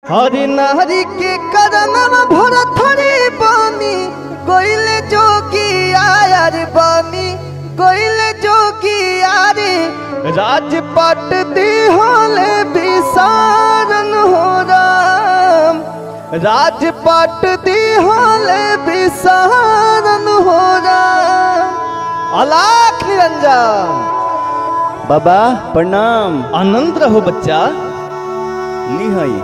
हरि नारी के कदम भरथरी बानी कोइले जोगी आयर बानी कोइले जोगी आरे राजपट दी होले विसारन हो राम राजपट दी होले विसारन हो राम अलाख निरंजन बाबा प्रणाम आनंद रहो बच्चा ली हई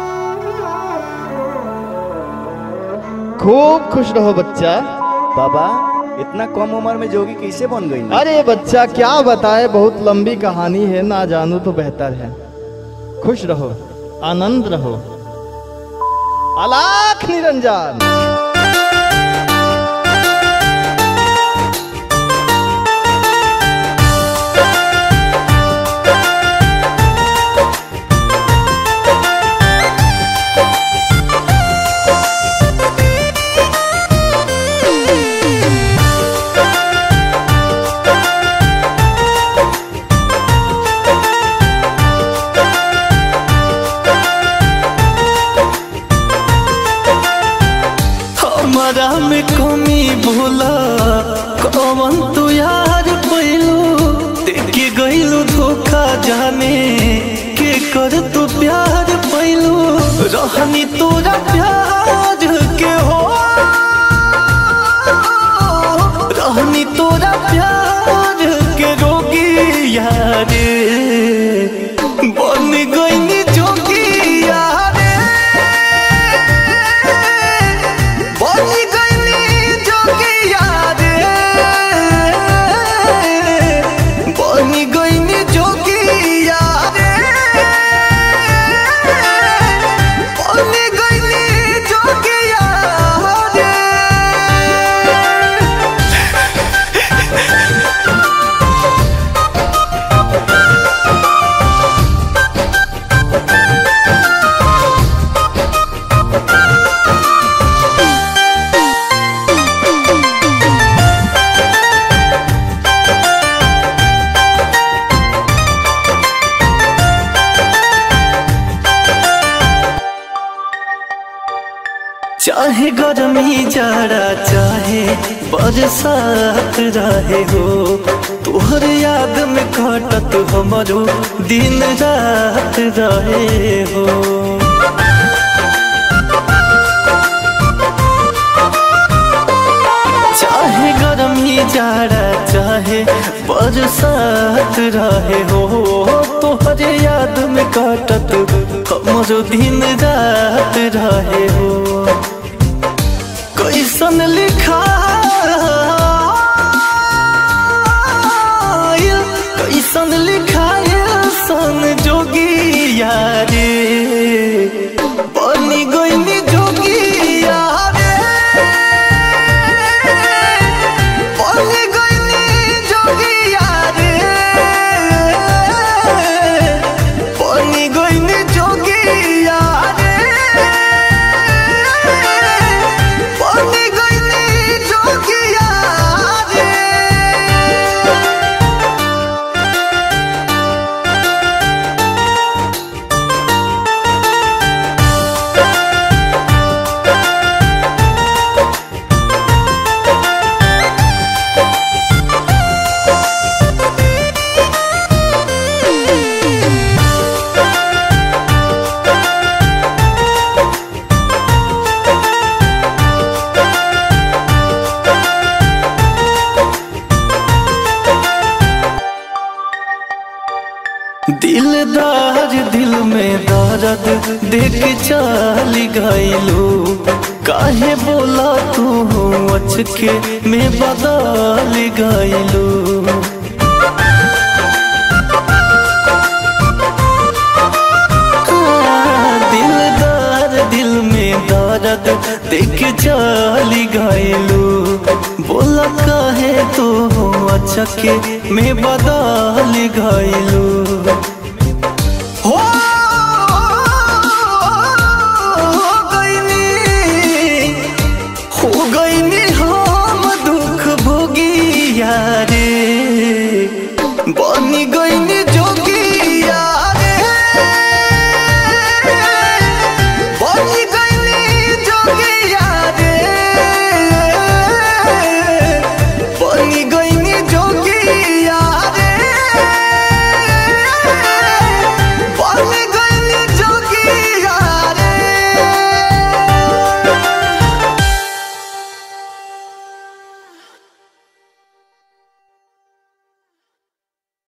खूब खुश रहो बच्चा बाबा इतना कम उम्र में जोगी कैसे बन गई अरे बच्चा क्या बताए बहुत लंबी कहानी है ना जानू तो बेहतर है खुश रहो आनंद रहो अलाख निरंजन हमारा में कमी भूला कौन तू यार पैलू देखे गईलू धोखा जाने के कर तू प्यार पैलू रहनी तोरा प्यार के हो रहनी तोरा प्यार के रोगी यार बन गईनी जोगी यार बनी गईनी जोगिया रे बनी गईनी जोगिया रे बनी गईनी जोगिया रे चाहे गर्मी जाड़ा चाहे बरसात रहे हो तोहर याद में कटत हमरो दिन रात रहे हो चाहे गर्मी जाड़ा चाहे बरसात रहे हो तोहर याद में कटत हमरो दिन रात रहे हो कैसन लिखा कैसन लिखाया सन जोगी यारे बनी गईनी जोगी यारे बनी गईनी जोगी यारे बनी गईनी जोगी यारे बनी गईनी जोगिया रे दिलदार दिल में दर्द देख चल गईलू काहे बोला तू अचके में बदल गईलू दिलदार दिल में दर्द देख चल गईलू बोला काहे तू अचके में बदल गईलू